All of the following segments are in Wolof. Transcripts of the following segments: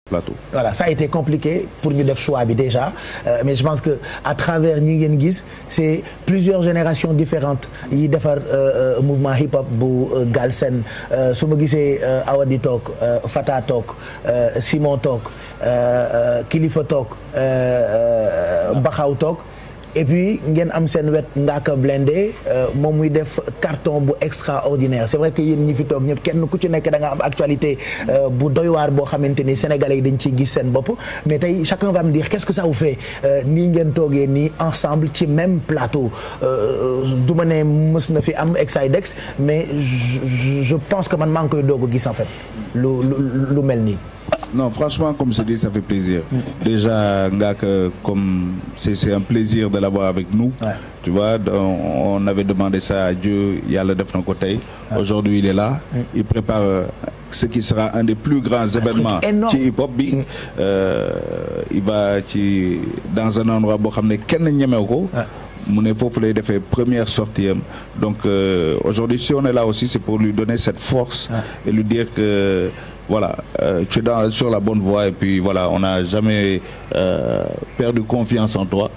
plateau. voilà ça a été compliqué pour ñu def choix bi déjà euh, mais je pense que à travers ñi ngeen gis c'est plusieurs générations différentes yi defar euh, mouvement hip hop bu Galsen su ma gisee Awadi toog Fata toog Simon toog Kilifa toog Baxaw toog et puis ngeen am seen wet Ngaaka Blindé moom muy def carton bu extraordinaire c'est vrai que yéen ñi fi toog ñëpp kenn ku ci nekk da nga am actualité bu doy waar boo xamante ni sénégalais yi dañ ciy gis seen bopp mais tey chacun va me dire qu'est-ce que ça vous fait nii ngeen toogee nii ensemble ci même plateau du ma ne mës na fi am Exidex mais je pense que man maa ngi koy doog a gis en fait lu lu lu mel nii. Non, franchement, comme je dis, ça fait plaisir. Déjà, Ngaka, comme c'est un plaisir de l'avoir avec nous. Ouais. Tu vois, on, on avait demandé ça à Dieu, il y a le def côté. Aujourd'hui, il est là. Il prépare euh, ce qui sera un des plus grands événements énorme. ci hip-hop bi. Euh, il va ci dans un endroit boo xam ne kenn ñemew ko. mu ne foofu lay defee première sortie am donc euh, aujourd'hui si on est là aussi c'est pour lui donner cette force et lui dire que voilà euh, tu es dans sur la bonne voie et puis voilà on n'a jamais euh, perdu confiance en toi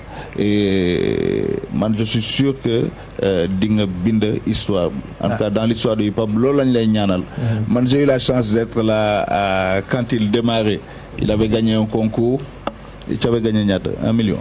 et man je suis sûr que di nga bind histoire en tout cas dans l'histoire du hip-hop loolu lañ lay ñaanal man j'ai eu la chance d'être là à, quand il démarrait il avait gagné un concours tu avais gagné ñaata un million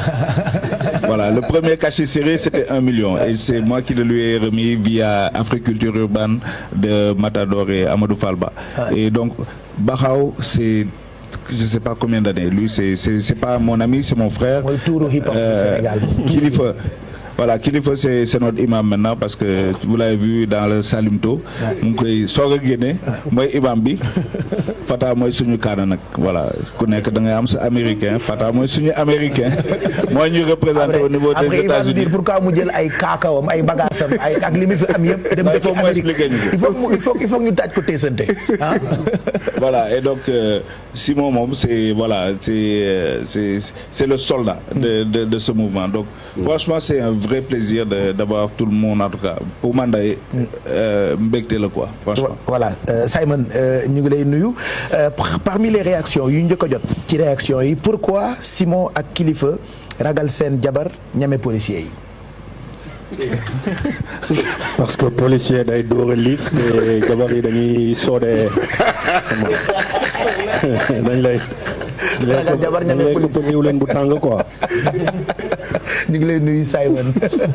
voilà le premier cachet serré c'était un million et c'est moi qui le lui ai remis via Africulture urbaine de Matador et Amadou Falba et donc Baxaw c'est je sais pas combien d'années lui c'est c'est c'est pas mon ami c'est mon frère mooy tuuru hip hop du Euh, Sénégal. Kilifa voilà Kilifa c'est c'est notre imam maintenant parce que vous l'avez vu dans le Salimto mu ngi koy soog a génne mooy imam bi Fata mooy suñu kaana nag voilà ku nekk da ngay am sa américain Fata mooy suñu américain mooy ñu représenté au niveau des après il va nous États-Unis dire pourquoi mu jël ay kaakawam ay bagaasam ay ak li mu fi am yëpp dem Ouais, il defi faut mu Amérique expliquer ñu ko. il faut mu il faut il faut que ñu taaj ko teesante ah voilà et donc euh, Simon moom c'est voilà c'est euh, c'est c'est le soldat de de de ce mouvement donc franchement c'est un vrai plaisir de d'avoir tout le monde en tout cas pour man day mbégte la quoi franchement voilà euh, Simon euh, ñu ngi lay nuyu Euh, par- parmi les réactions yu njëkk a jot ci réaction yi pourquoi Simon ak Kilifa ragal seen jabar ñame policier yi parce que policier day dóor a liif te jabar yi dañuy soodee dañ lay Ragal jabar ñame dañ lay policier. këpp leen bu tàng quoi ñu ngi lay nuyu Simon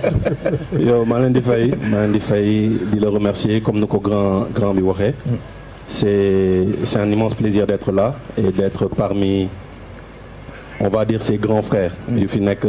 yow maa leen di fay maa leen di fay di la remercier comme ni ko grand grand bi waxee c'est c'est un immense plaisir d'être là et d'être parmi on va dire ses grands frères yu fi nekk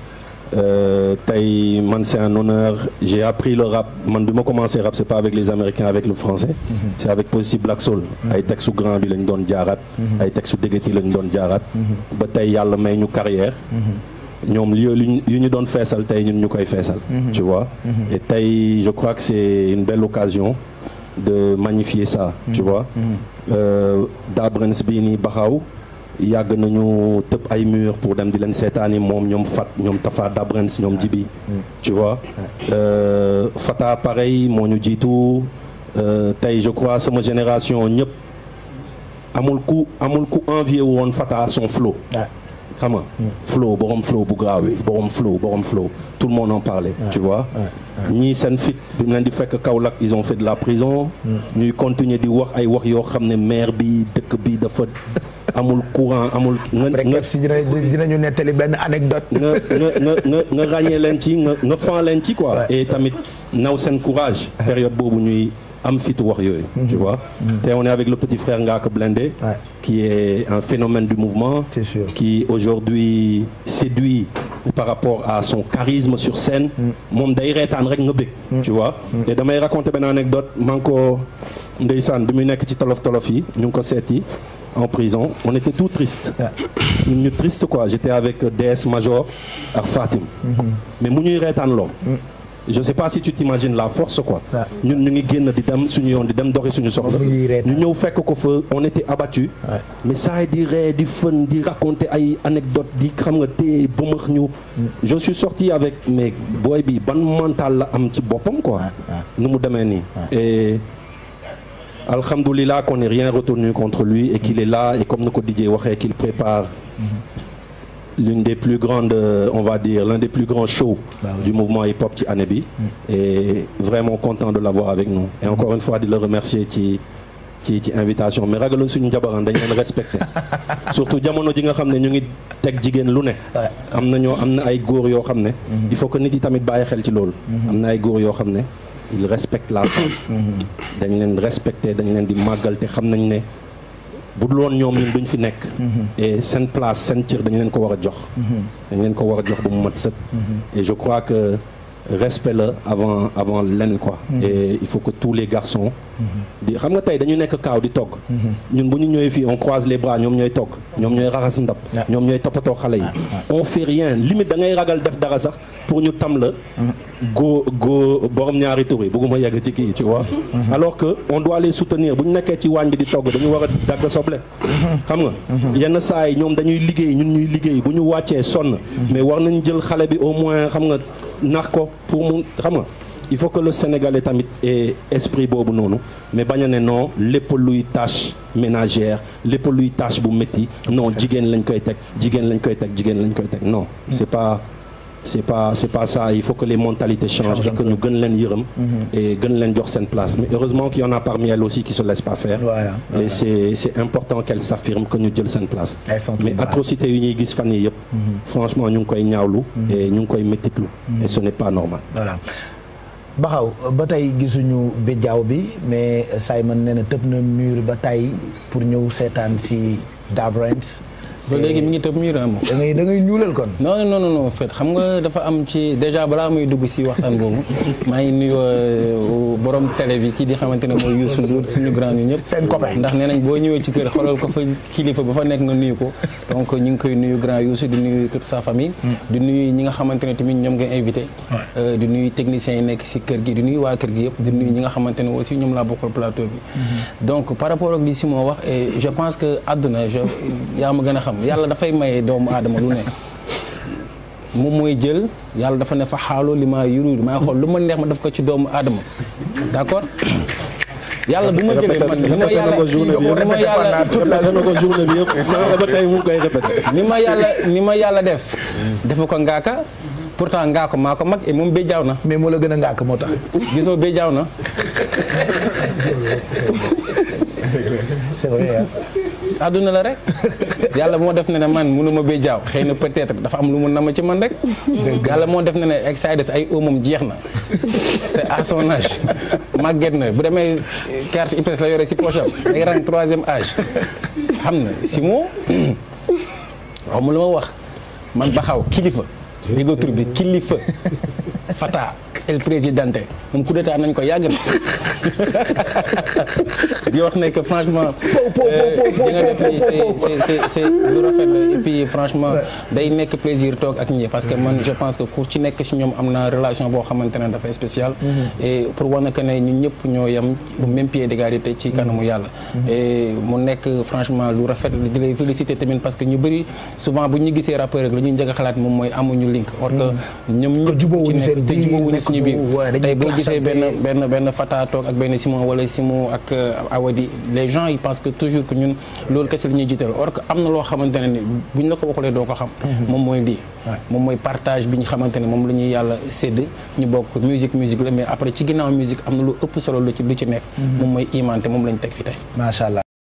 euh, tey man c'est un honneur j'ai appris le rap man bi ma commencé rap c'est pas avec les américains avec le français c'est avec Positive Black Soul ay textu grand bi lañ doon jaaraat ay textu déggati lañ doon jaaraat ba tey yàlla may ñu carrière ñoom li li yu ñu doon feesal tey ñun ñu koy feesal tu vois et tey je crois que c'est une belle occasion de magnifier ça tu vois euh, Dabrens bii nii Baxaw yàgg nañu tëb ay murs pour dem di leen seetaani moom ñoom Fat ñoom Tafa Dabrens ñoom Jibi tu vois euh, Fata pareil moo ñu jiitu euh, tey je crois sama génération ñëpp amul ku amul ku envier woon Fata son flow xam nga flow borom flow bu graaw bi borom flow borom flow tout le monde en parlait tu vois ñii seen fit bi mu leen di fekk Kaolack ils ont fait de la prison ñuy continuer di wax ay wax yoo xam ne maire bi dëkk bi dafa amul courant amul nga après nga Kep si dina dinañu nettali benn anecdote nga nga nga nga nga ràññee leen ci nga nga fan leen ci quoi et tamit naw seen courage période boobu ñuy am fitu wax yooyu tu vois te on est avec le petit frère Ngaaka Blindé Ouais. qui est un phénomène du mouvement C'est sûr. qui aujourd'hui séduit par rapport à son charisme sur scène moom day reetaan rek nga bëgg tu vois et damay raconter benn anecdote man ko ndeysaan bi muy nekk ci tolof tolof yi ñu ngi ko seeti en prison on était tout triste ñun ñu triste quoi j'étais avec DS Major ak Fatim mais mu ñuy reetaan loo je sais pas si tu t'imagines la force quoi Ouais. ñun ñu ngi génn di dem suñu yoon di dem doxi suñu soxla Mu ñuy reetaan. ñu ñëw fekk ko fa on était abattu Ouais. mais saa yi di ree di fën di raconter ay anecdotes di xam nga téye bëmax ñu je suis sorti avec mais booy bi ban mental la am ci boppam quoi nu mu demee nii et alhamdoulilah qu'on n'ait rien retenu contre lui et qu'il est là et comme ni ko Didier waxee qu'il prépare l'une des plus grandes euh, on va dire l'un des plus grands shows Bah oui. du mouvement hip-hop ci année bi et vraiment content de l'avoir avec nous et encore une fois di le remercier ci ci ci invitation mais ragaloon suñu jabaran dañ leen respecté surtout jamono ji nga xam ne ñu ngi teg jigéen lu ne Ouais. am na ñoo am na ay góor yoo xam ne il faut que nit yi tamit bàyyi xel ci loolu am na ay góor yoo xam ne ils respectent la femme dañ leen respecté dañ leen di màggal te xam nañ ne bu dul woon ñoom ñun duñ fi nekk et seen place seen cër dañ leen ko war a jox dañ leen ko war a jox ba mu mat sëkk et je crois que respect la avant avant lenn quoi et il faut que tous les garçons di xam nga tey dañu nekk kaaw di togg ñun bu ñu ñëwee fii on croise les bras ñoom ñooy togg ñoom ñooy raxas ndab Ouais. ñoom ñooy toppatoo xale yi on fait rien limite da ngay ragal def dara sax pour ñu tam la góo góo borom ñaari tur yi bëgguma yegg ci kii tu vois alors que on doit les soutenir bu ñu nekkee ci waañ bi di togg dañu war a dagg soble xam nga yenn saa yi ñoom dañuy liggéey ñun ñuy liggéey bu ñu wàccee sonn mais war nañ jël xale bi au moins xam nga nax ko pour mu xam nga il faut que le Sénégalais tamit ait esprit boobu noonu mais bañ a ne non lépp luy tâche ménagère lépp luy tâche bu métti non jigéen lañ koy teg jigéen lañ koy teg jigéen lañ koy teg non c'est pas c'est pas c'est pas ça il faut que les mentalités changent et que ñu gën leen yërëm et gën leen jox seen place mais heureusement qu'il y en a parmi elles aussi qui se laissent pas faire Voilà, et voilà. c'est c'est important qu'elles s'affirment que ñu jël seen place Elles sont mais toutes braves. atrocité yu ñuy gis fan yi yëpp franchement ñu ngi koy ñaawlu et ñu ngi koy méttitlu et ce n'est pas normal voilà baxaw ba tey gisuñu bijaaw bi mais Simon nee na tëb na mur ba tey pour ñëw seetaan si Dabrants ba léegi mi ngi tëb miir moom. da ngay da ngay ñuulal kon non non non non fait xam nga dafa am ci déjà balaa muy dugg si waxtaan boobu maa ngi nuyu euh, borom télé bi kii di xamante ne mooy Youssou Ndour suñu grand ñu ñëpp. Seen copain. ndax nee nañ boo ñëwee ci kër xoolal ko fa kilifa ba fa nekk nga nuyu ko donc ñu ngi koy nuyu grand Youssou di nuyu toute sa famille. di nuyu ñi nga xamante ne tamit ñoom nga invité. Euh, di nuyu techniciens yi nekk si kër gi di nuyu waa kër gi yëpp di nuyu ñi nga xamante ne aussi ñoom laa bokkal plateau bi. donc par rapport ak li Simon wax et je pense que àdduna je yaa ma gën a xam yàlla dafay maye doomu aadama lu ne. moom mooy jël yàlla dafa ne fa xaaloo li maa yurudu maa xool lu ma neex ma def ko ci doomu aadama d'accord yàlla bu ma jëlee man li ma yàlla li ma yàlla répété na ko journée bi yëpp sànq ba tey mu ngi koy répété ni ma yàlla ni ma yàlla def defu ko ngaaka pourtant ngaako maa ko mag et moom béjaaw na mais moo la gën a ngàkk moo tax gisoo béjaaw na c'est vrai hein. àdduna la rek yàlla moo def ne ne man mënuma béjaaw xëy na peut-être dafa am lu mu nama ci man rek yàlla moo def ne ne excited ay moom jeex na te à son âge màgget na bu demee carte IPS la yore si poche am day rang troisième âge xam na si moo waaw mu lu ma wax man baxaw kilifa déggoo tur bi kilifa fata el présidente moom coup d'état nañ ko yàgg na di wax ne que franchement di nga def nii c'est c'est c'est lu rafet la et puis franchement day nekk plaisir toog ak ñi parce que man je pense que ku ci nekk ci ñoom am na relation boo xamante ne dafay spécial et pour wane que ne ñun ñëpp ñoo yem au même pied d'égalité ci kanamu yàlla et mu nekk franchement lu rafet di lay féliciter tamit parce que ñu bëri souvent bu ñu gisee rappeur rek la ñuy njëkk a xalaat moom mooy amuñu link or que ñoom ñëpp ci jubóowuñu nekk seen te biir, jubóowuñu nekk suñu du- biir ouais, dañuy tey boo gisee benn clashante. benn benn Fata toog ak benn Simon wala Simon ak euh, Awadi les gens ils pensent que toujours que ñun loolu kese la ñuy jiital or que am na loo xamante ne ni buñ la ko waxulee doo ko xam moom mooy lii moom mooy partage bi ñu xamante ne moom la ñuy yàlla sédd ñu bokk musique musique la mais après ci ginnaaw musique am na lu ëpp solo lu ci lu ci nekk moom mooy iman te moom lañ teg fi tey macha allah